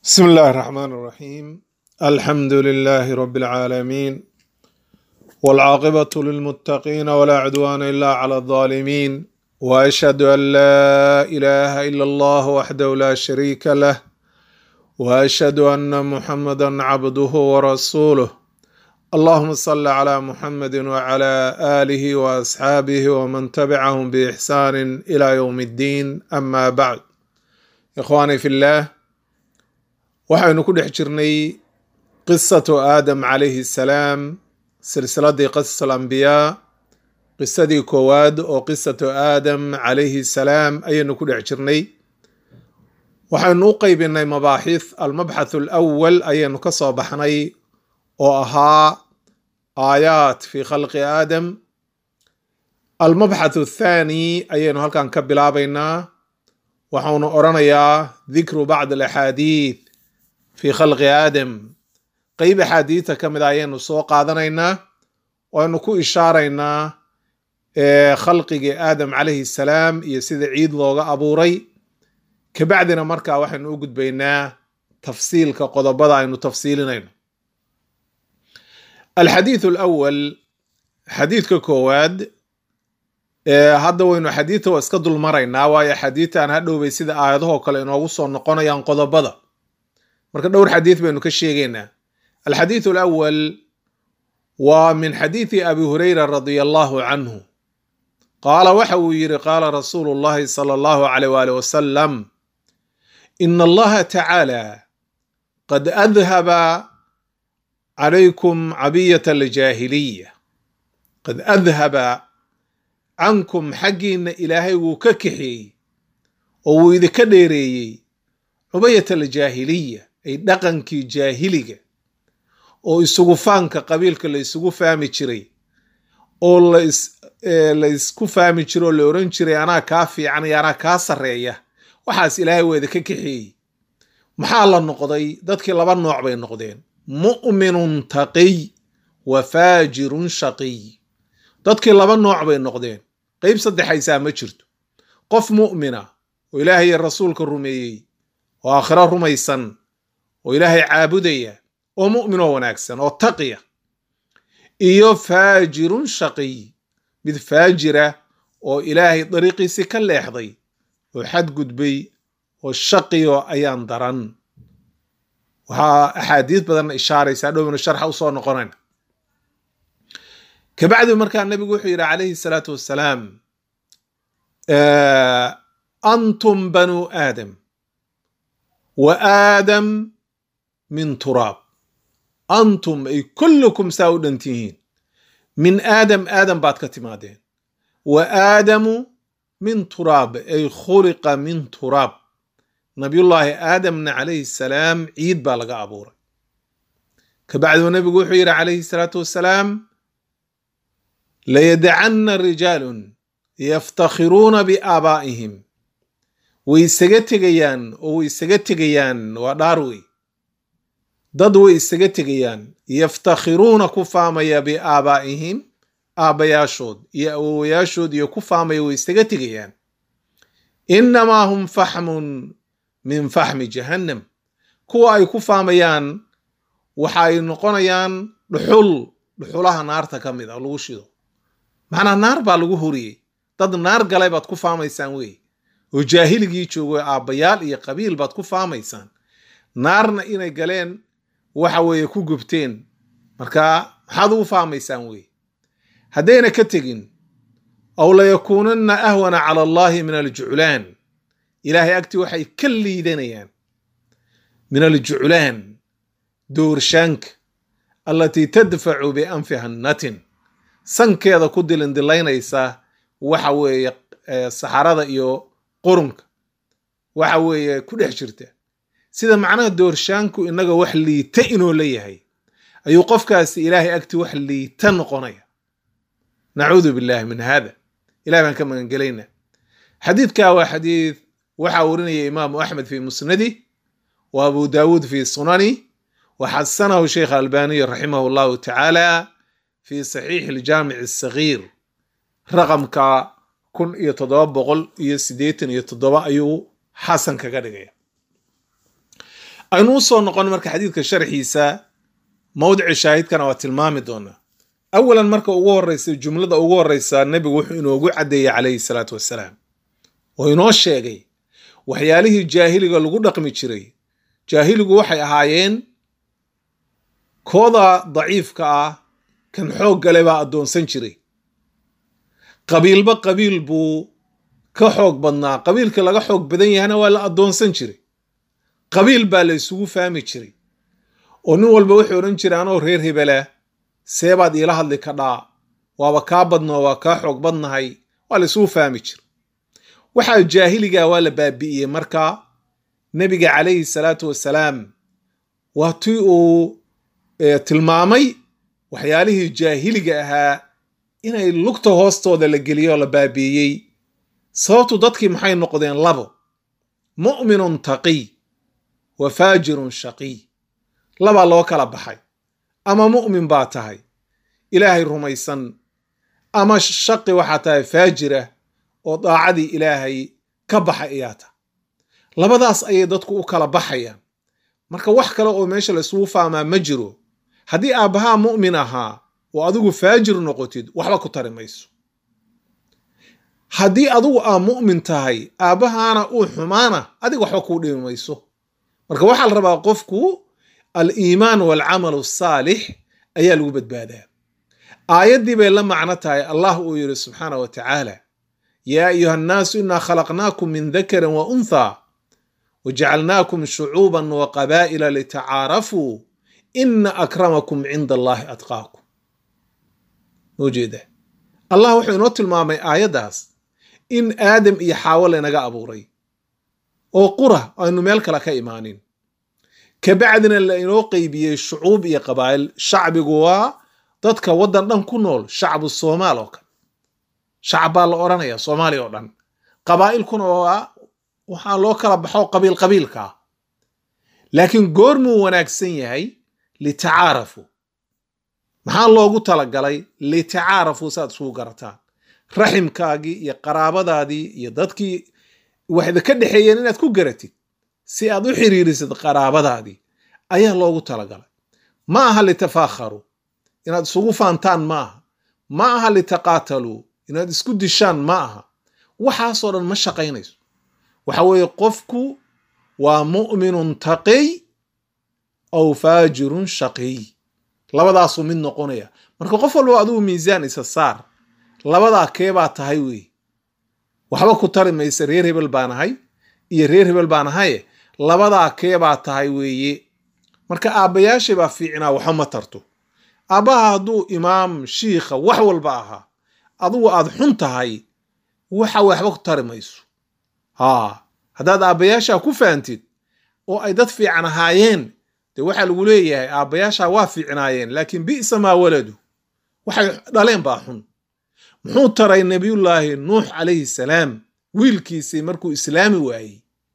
بسم الله الرحمن الرحيم الحمد لله رب العالمين والعاقبة للمتقين ولا عدوان إلا على الظالمين وأشهد أن لا إله إلا الله وحده لا شريك له وأشهد أن محمدا عبده ورسوله اللهم صل على محمد وعلى آله وأصحابه ومن تبعهم بإحسان إلى يوم الدين أما بعد إخواني في الله waxaynu ku dhex jirnay qisatu aadam calayhi salaam silsiladii qasas alambiyaa qisadii koowaad oo qisatu aadam calayhi salaam ayaynu ku dhex jirnay waxaynu u qeybinay mabaaxith almabxath alawal ayaynu ka soo baxnay oo ahaa aayaat fi khalqi aadam almabxath athaani ayaynu halkan ka bilaabaynaa waxaunu odhanayaa dikru bacd alaxaadiid fi khalqi aadam qeyb axaadiidta ka mid a ayaynu soo qaadanaynaa waynu ku ishaaraynaa khalqigii aadam calayhi salaam iyo sida ciid looga abuuray kabacdina markaa waxaynu u gudbaynaa tafsiilka qodobada aynu tafsiilinayno alxadiid alawal xadiidka koowaad hadda waynu xadiidta waa iska dulmaraynaa waayo xadiidtan hadhowbay sida aayadahoo kale inoogu soo noqonayaan qodobada marka dhowr xadiid baynu ka sheegaynaa alxadiid alawal waa min xadiidi abi hurayra radia allahu canhu qaala waxa uu yidhi qaala rasuulu llahi sala allahu alayh waalih wasalam ina allaha tacaala qad adhaba calaykum cabiyat aljaahiliya qad adhaba cankum xaggiinna ilaahay wuu ka kaxeeyey oo wuu idinka dheereeyey cubayat aljaahiliya ay dhaqankii jaahiliga oo isugu faanka qabiilka la isugu fahmi jiray oo la isku fahmi jiro oo la oran jiray anaa kaa fiican iyo anaa kaa sarreeya waxaas ilaahay waa idinka kaxeeyey maxaa la noqday dadkii laba nooc bay noqdeen mu'minun taqiy wa faajirun shaqiy dadkii laba nooc bay noqdeen qeyb saddexaysaa ma jirto qof mu'mina oo ilaahay iyo rasuulka rumeeyey oo aakhiro rumaysan oo ilaahay caabudaya oo mu'min oo wanaagsan oo taqiya iyo faajirun shaqiy mid faajira oo ilaahay dariiqiisii ka leexday oo xadgudbay oo shaqiyo ayaan daran waxaa axaadiis badan ishaaraysaa dhowna sharxa usoo noqonayna kabacdi markaa nabigu wuxuu yidhi calayhi salaatu wassalaam antum banu aadam wa aadam min turaab antum ay kullukum saa u dhantihiin min aadam aadam baad ka timaadeen wa aadamu min turaab ay khuliqa min turaab nabiyullaahi aadamna calayhi salaam ciid baa laga abuuray kabacduu nabigu wuxuu yidhi calayhi salaatu wassalaam layadacanna rijaalun yaftakhiruuna biaabaa'ihim way isaga tegayaan oo way isaga tegayaan waa dhaar wey dad way isaga tegayaan yaftakhiruuna ku faamaya biaabaa'ihim aabbayaashood iyo awowayaashood iyo ku faamaya way isaga tegayaan innamaa hum faxmun min faxmi jahannam kuwa ay ku faamayaan waxa ay noqonayaan dhuxul dhuxulaha naarta ka mid a lagu shido macnaa naar baa lagu horiyey dad naar galay baad ku faamaysaan wey oo jaahiligii joogo aabbayaal iyo qabiil baad ku faamaysaan naarna inay galeen waxa weeye ku gubteen marka maxaad ugu faamaysaan wey haddayna ka tegin aw layakuunanna ahwana cala allahi min aljuclaan ilaahay agtii waxay ka liidanayaan min aljuclaan doorshaanka allatii tadfacu bianfiha natin sankeeda ku dilindilaynaysa waxa weeye saxarada iyo qurunka waxa weeye ku dhex jirta sida macnaha doorshaanku inaga wax liita inuu leeyahay ayuu qofkaasi ilaahay agti wax liita noqonaya nacuudu billahi min hada ilahay baan ka magangelayna xadiidka waa xadiid waxaa warinaya imaamu axmed fi musnadi wa abu daawuud fi sunani wa xasanahu sheikh albaniy raximah allahu tacaala fi saxiixi aljaamic asagiir raqamka kun iyo toddoba boqol iyo siddeetan iyo toddoba ayuu xasan kaga dhigaya aynu u soo noqon marka xadiidka sharxiisa mawdici shaahidkana waa tilmaami doonaa awalan marka ugu horeysa jumlada ugu horeysa nebigu wuxuu inoogu caddeeyey calayhi salaatu wassalaam oo inoo sheegay waxyaalihii jaahiliga lagu dhaqmi jiray jaahiligu waxay ahaayeen kooda daciifka ah kan xoog gale baa addoonsan jiray qabiilba qabiil buu ka xoog badnaa qabiilka laga xoog badan yahana waa la addoonsan jiray qabiil baa la isugu fahmi jiray oo nin walba wuxuu odhan jiray anoo reer hebela seebaad iila hadli kadhaa waaba kaa badnoo waa kaa xoog badnahay waa la isugu fahmi jiray waxaa jaahiliga waa la baabi'iyey marka nebiga calayhi salaatu wassalaam waa tii uu tilmaamay waxyaalihii jaahiliga ahaa inay lugta hoostooda la geliyo oo la baabi'iyey sababtu dadkii maxay noqdeen labo mu'minun taqiy wa faajirun shaqiy labaa loo kala baxay ama mu'min baa tahay ilaahay rumaysan ama shaqi waxaa tahay faajirah oo daacadii ilaahay ka baxay ayaa tahay labadaas ayay dadku u kala baxayaan marka wax kale oo meesha la isugu fahmaa ma jiro haddii aabbahaa mu'min ahaa oo adigu faajir noqotid waxba ku tari mayso haddii adigu aa mu'min tahay aabbahaana uu xumaana adiga waxba kuu dhimi mayso marka waxaa la rabaa qofku aliimaan waalcamalu asaalix ayaa lagu badbaadaa aayaddii bay la macno tahay allah uu yidhi subxaana wa tacaala yaa ayuha annaasu inaa khalaqnaakum min dakarin wa unthaa wajacalnaakum shucuuban wa qabaa'ila litacaarafuu ina akramakum cinda allahi atqaakum moo jeeda allah wuxuu inoo tilmaamay aayaddaas in aadam iyo xaawo laynaga abuuray oo qura aynu meel kale ka imaanin kabacdina la inoo qeybiyey shucuub iyo qabaa'il shacbigu waa dadka waddan dhan ku nool shacbu soomaal oo kale shacab baa la odhanaya soomaaliya oo dhan qabaa'ilkuna waa waxaa loo kala baxo qabiil qabiilkaa laakiin goormuu wanaagsan yahay litacaarafu maxaa loogu talagalay litacaarafu saaad isugu garataan raximkaagii iyo qaraabadaadii iyo dadkii waxda ka dhexeeyeen inaad ku garatid si aad u xiriirisid qaraabadaadii ayaa loogu talagalay ma aha litafaakharuu inaad isugu faantaan ma aha ma aha litaqaataluu inaad isku dishaan ma aha waxaasoo dhan ma shaqaynayso waxa weeye qofku waa mu'minun taqiy aw faajirun shaqiy labadaasuu mid noqonaya marka qof walba adigu miisaan isa saar labadaa keebaa tahay wey waxba ku tari maysa reer hebel baan ahay iyo reer hebel baan ahaye labadaa keebaa tahay weeye marka aabbayaashay baa fiicnaa waxba ma tarto aabbaha hadduu imaam shiikha wax walba ahaa adigu aad xun tahay waxa waxba ku tari mayso haa haddaad aabbayaashaa ku fahamtid oo ay dad fiican ahaayeen dee waxaa lagu leeyahay aabbayaashaa waa fiicnaayeen laakiin bi'sa maa waladu waxay dhaleen baa xun muxuu taray nebiyullaahi nuux calayhi salaam wiilkiisii markuu islaami waayey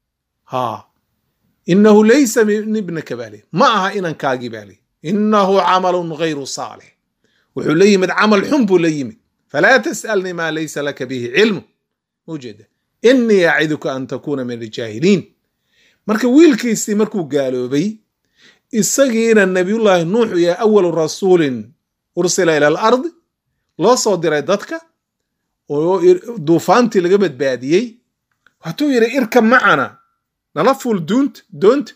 haa innahu laysa min ibnaka baali ma aha inankaagii baali innahu camalun ghayru saalix wuxuu la yimid camal xun buu la yimid falaa tas'alnii maa laysa laka bihi cilmu ujeeda innii aciduka an takuuna min aljaahiliin marka wiilkiisii markuu gaaloobay isagiina nabiyullaahi nuux yahay awalu rasuulin ursila ila alardi loo soo diray dadka oo duufaantii laga badbaadiyey hatuu yidhi irka macana nala fuul duunta doonta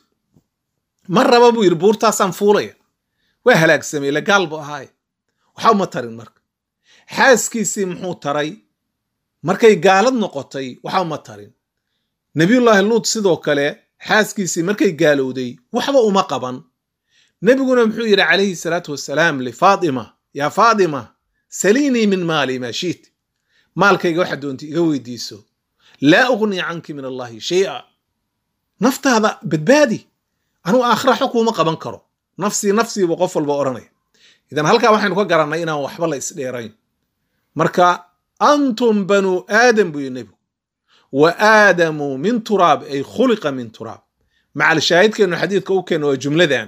ma raba buu yidhi buurtaasaan fuulaya waa halaagsamay ila gaal bu ahaaye waxba ma tarin marka xaaskiisii muxuu taray markay gaalad noqotay waxba ma tarin nebiyullaahi luut sidoo kale xaaskiisii markay gaalowday waxba uma qaban nebiguna muxuu yidhi calayhi salaatu wassalaam lifaatima yaa faatima saliinii min maali maa shiit maalkayga waxa doonta iga weydiiso laa ugnii canki min allahi shay'a naftaada badbaadi anuu aakhira xo kuuma qaban karo nafsii nafsiibu qof walba odhanaya idan halkaa waxaynu ka garannay inaan waxba la isdheerayn marka antum banuu aadam buu yidhi nebigu wa aadamu min turaab ay khuliqa min turaab macal shaahidkeennu xadiidka u keenno waa jumladan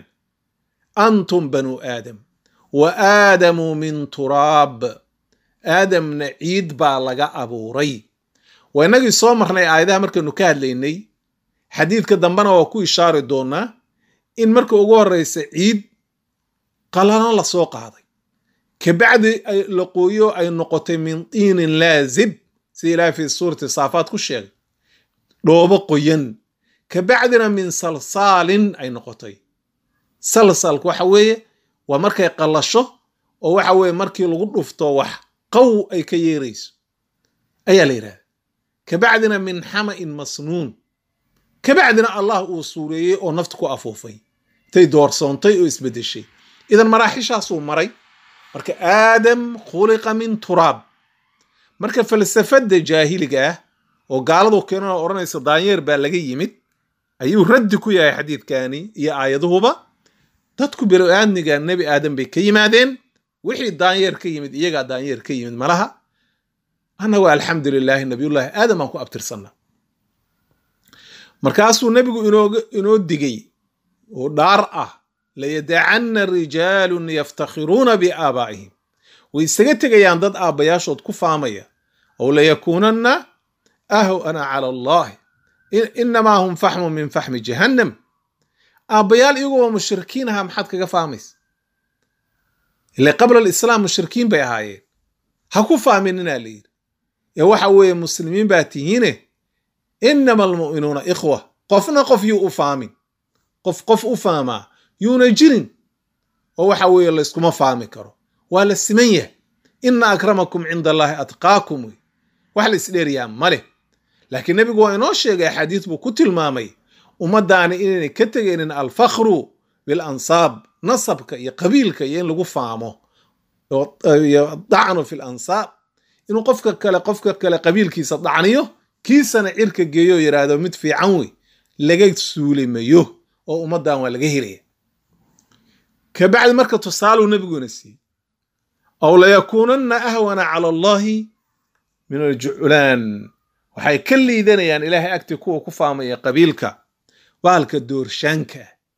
antum banuu aadam wa aadamu min turaab aadamna ciid baa laga abuuray waa innagii soo marnay aayadaha markaynu ka hadlaynay xadiidka dambena waa ku ishaari doonaa in marka ugu horreysa ciid qalano lasoo qaaday kabacdi la qooyo ay noqotay min tiinin laazib sida ilahay fi suurati saafaad ku sheegay dhoobo qoyan kabacdina min salsaalin ay noqotay salsalka waxa weeye waa markay qallasho oo waxa weeye markii lagu dhufto wax qaw ay ka yeerayso ayaa la yidhahda kabacdina min xama'in masnuun kabacdina allah uu suureeyey oo nafta ku afuufay intay doorsoontay oo isbeddeshay idan maraaxishaasuu maray marka aadam khuliqa min turaab marka falsafadda jaahiliga ah oo gaaladu keenana odhanaysa daanyeer baa laga yimid ayuu raddi ku yahay xadiidkani iyo aayaduhuba dadku belo-aadmiga nebi aadam bay ka yimaadeen wixii daanyeer ka yimid iyagaa daanyeer ka yimid malaha annagu alxamdu lilaahi nabiyullaahi aadam aan ku abtirsanna markaasuu nebigu inoo digay oo dhaar ah layadacanna rijaalun yaftakhiruuna biaabaa'ihim way isaga tegayaan dad aabbayaashood ku faamaya ow layakuunanna ahwana cala allahi inamaa hum faxmun min faxmi jahannam aabbayaal iyagoo mushrikiin ahaa maxaad kaga faamaysa ile qabla alislaam mushrikiin bay ahaayeen ha ku faaminina la yidhi ee waxa weeye muslimiin baa tihiine inama almu'minuuna ikhwa qofna qof yuu u faamin qof qof u faamaa yuuna jirin oo waxa weeye layskuma faami karo waa la siman yahay ina akramakum cinda allahi atqaakum wey wax la isdheeriyaa ma leh laakiin nebigu waa inoo sheegay axaadiis buu ku tilmaamay ummaddaani inaynay ka tegaynin alfakhru bilansaab nasabka iyo qabiilka iyo in lagu faamo iyo dacnu fi lansaab inuu qofka kale qofka kale qabiilkiisa dacniyo kiisana cirka geeyo yidhaahdo mid fiican wey laga suulimayo oo ummaddan waa laga helaya kabacdi marka tusaaluu nebiguna siiyey aw layakuunanna ahwana cala allahi min aljuclaan waxay ka liidanayaan ilaahay agti kuwa ku faamaya qabiilka bahalka doorshaanka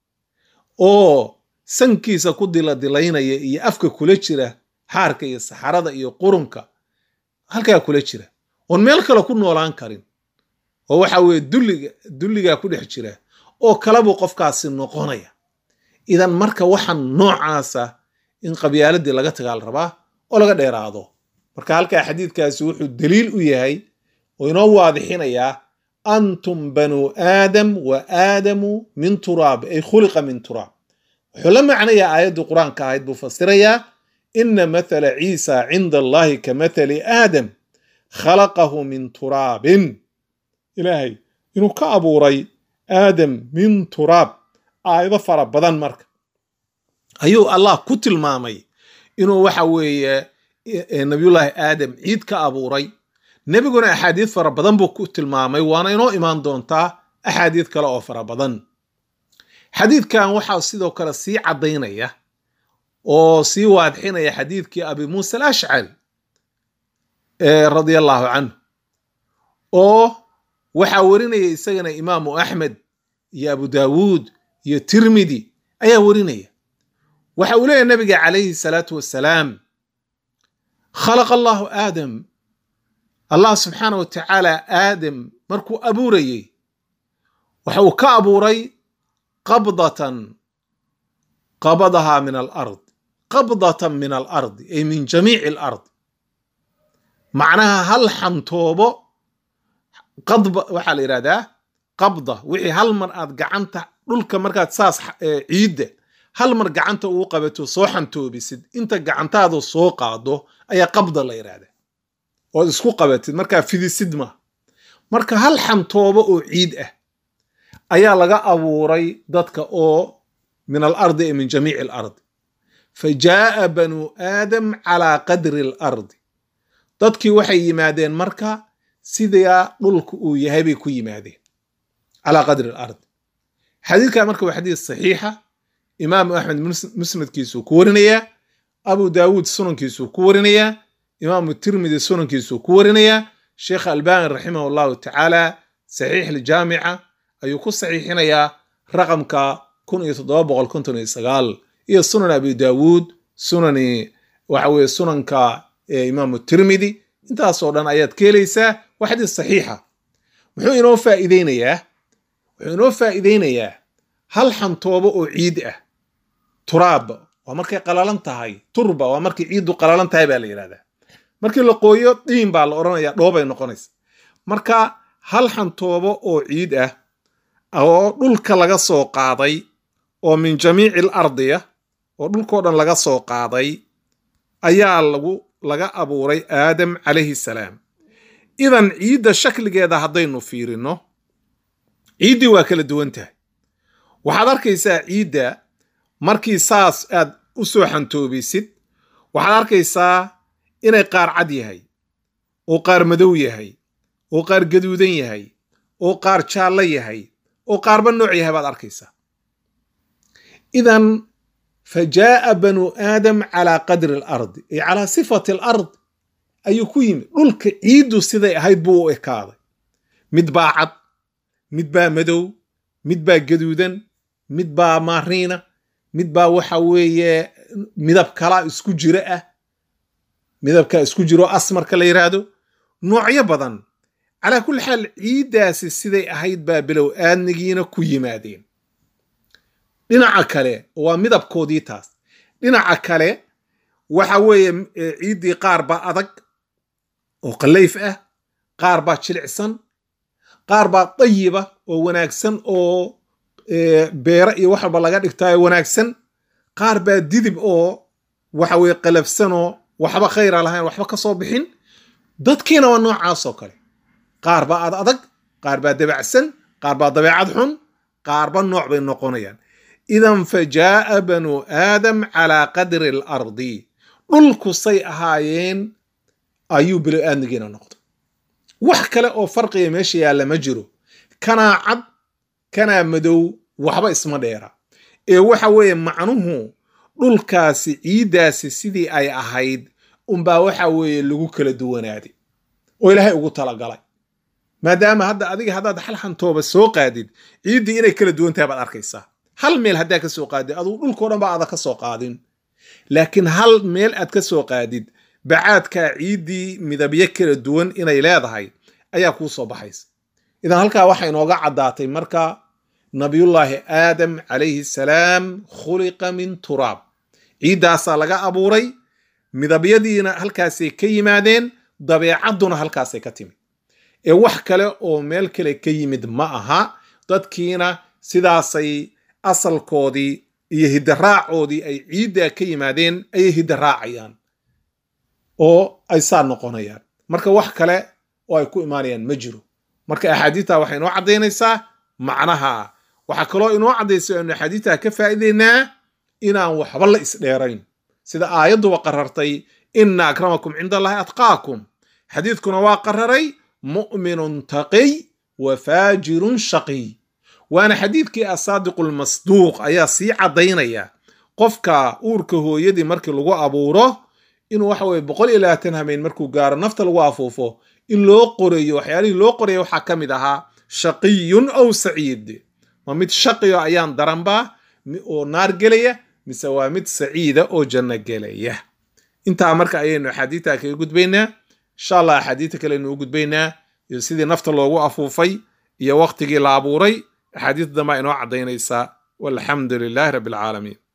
oo sankiisa ku diladilaynaya iyo afka kula jira xaarka iyo saxarada iyo qurunka halkaa kula jira oon meel kale ku noolaan karin oo waxa weeye dulliga dulligaa ku dhex jira oo kalebuu qofkaasi noqonaya idan marka waxaan noocaasa in qabyaaladii laga tagaal rabaa oo laga dheeraado marka halkaa xadiidkaasi wuxuu daliil u yahay oo inoo waadixinayaa antum banuu aadam wa aadamu min turaab ay khuliqa min turaab wuxuu la macnayaa aayaddii qur-aanka ahayd buu fasirayaa ina mathala ciisa cinda allahi ka mathali aadam khalaqahu min turaabin ilaahay inuu ka abuuray aadam min turaab aayado fara badan marka ayuu allah ku tilmaamay inuu waxa weeye nabiyullaahi aadam ciid ka abuuray nebiguna axaadiid fara badan buu ku tilmaamay waana inoo imaan doontaa axaadiid kale oo fara badan xadiidkan waxaa sidoo kale sii caddaynaya oo sii waadixinaya xadiidkii abi muusa alashcari radia allahu canhu oo waxaa warinaya isagana imaamu axmed iyo abu daawuud iyo tirmidi ayaa warinaya waxa uu leeyahy nabiga calayhi salaatu wassalaam khalaqa allahu aadam allah subxaana wa tacaala aadam markuu abuurayey waxa uu ka abuuray qabdatan qabadahaa min alard qabdatan min alardi ay min jamiici alard macnaha hal xantoobo qadba waxaa la yidhahdaa qabda wixii hal mar aad gacanta dhulka markaad saas ciidda hal mar gacanta uu qabato soo xantoobisid inta gacantaadu soo qaado ayaa qabda la yidhahdaa ood isku qabatid markaa fidisid ma marka hal xantoobo oo ciid ah ayaa laga abuuray dadka oo min alardi ee min jamiici alardi fa jaaa banuu aadam calaa qadri alardi dadkii waxay yimaadeen marka sidaa dhulka uu yahay bay ku yimaadeen calaa qadri alardi xadiidka marka waa xadiis saxiixa imaamu axmed musnadkiisuu ku warinayaa abu daawuud sunankiisuu ku warinayaa imaamu tirmidi sunankiisuu ku warinayaa sheekh albani raximah allahu tacaala saxiix aljaamica ayuu ku saxiixinayaa raqamka kun iyo toddoba boqol konton iyo sagaal iyo sunan abi daawuud sunani waxa weye sunanka imaamu tirmidi intaasoo dhan ayaad ka helaysaa waa xadiis saxiixa muxuu inoo faa'iideynayaa wuxuu inoo faa'iideynayaa hal xantoobo oo ciid ah turaab waa markay qalalan tahay turba waa markay ciiddu qalalan tahay baa la yidhahdaa markii la qooyo dhiin baa la odhanayaa dhoobay noqonaysa marka hal xantoobo oo ciid ah oo dhulka laga soo qaaday oo min jamiici al ardiya oo dhulkao dhan laga soo qaaday ayaa lagu laga abuuray aadam calayhi salaam idan ciidda shakligeeda haddaynu fiirino ciiddii waa kala duwan tahay waxaad arkaysaa ciidda markii saas aad u soo xantoobisid waxaad arkaysaa inay qaar cad yahay oo qaar madow yahay oo qaar gaduudan yahay oo qaar jaallo yahay oo qaarba nooc yahay baad arkaysaa idan fa jaa'a banuu aadam calaa qadri alardi ay calaa sifati alard ayuu ku yimid dhulka ciiddu siday ahayd buu u ekaaday mid baa cad mid baa madow mid baa gaduudan mid baa maariina mid baa waxa weeye midab kala isku jiro ah midabka isku jiro asmarka la yidhaahdo noocyo badan calaa kulli xaal ciiddaasi siday ahayd baa bilow aadnigiina ku yimaadeen dhinaca kale waa midabkoodii taas dhinaca kale waxa weeye ciiddii qaar baa adag oo qallayf ah qaar baa jilicsan qaar baa dayiba oo wanaagsan oo beera iyo wax walba laga dhigtaayo wanaagsan qaar baa didib oo waxa weye qalafsanoo waxba khayra lahayn waxba ka soo bixin dadkiina waa noocaasoo kale qaar baa ad adag qaar baa dabacsan qaar baa dabeecad xun qaarba nooc bay noqonayaan idan fa jaa'a banuu aadam calaa qadri alardi dhulku say ahaayeen ayuu bilo aadnigiina noqday wax kale oo farqiga meesha yaalla ma jiro kanaa cad kanaa madow waxba isma dheera ee waxa weeye macnuhu dhulkaasi ciiddaasi sidii ay ahayd unbaa waxa weeye lagu kala duwanaaday oo ilaahay ugu talagalay maadaama hadda adiga haddaad hal xantooba soo qaadid ciiddii inay kala duwan tahay baad arkaysaa hal meel haddaa ka soo qaadid adugu dhulkao dhan ba aada ka soo qaadin laakiin hal meel aad ka soo qaadid bacaadkaa ciiddii midabyo kala duwan inay leedahay ayaa kuu soo baxaysa idan halkaa waxaa inooga caddaatay marka nabiyullaahi aadam calayhi salaam khuliqa min turaab ciiddaasaa laga abuuray midabyadiina halkaasay ka yimaadeen dabeecadduna halkaasay ka timid ee wax kale oo meel kale ka yimid ma aha dadkiina sidaasay asalkoodii iyo hidaraacoodii ay ciiddaa ka yimaadeen ayay hidaraacayaan oo ay saa noqonayaan marka wax kale oo ay ku imaanayaan ma jiro marka axaadiidta waxay inoo caddaynaysaa macnaha waxaa kaloo inoo caddaysa anu axaadiidta ka faa'iideynaa inaan waxba la isdheerayn sida aayadduba qarartay ina akramakum cinda allahi atqaakum xadiidkuna waa qararay mu'minun taqiy wa faajirun shaqiy waana xadiidkii asaadiqu lmasduuq ayaa sii caddaynaya qofka uurka hooyadii markii lagu abuuro inuu waxa weye boqol iyo labaatan hameen markuu gaaro nafta lagu afuufo in loo qorayo waxyaalihii loo qoraya waxaa ka mid ahaa shaqiyun aw saciid ma mid shaqiyo ayaan daranba oo naar gelaya mise waa mid saciida oo janno gelaya intaa marka ayaynu axaadiidta kaga gudbaynaa insha allah axaadiidta kalenu u gudbaynaa iyo sidii nafta loogu afuufay iyo waqtigii la abuuray axaadiidta dambaa inoo caddaynaysa walxamdu lilaahi rabbi alcaalamiin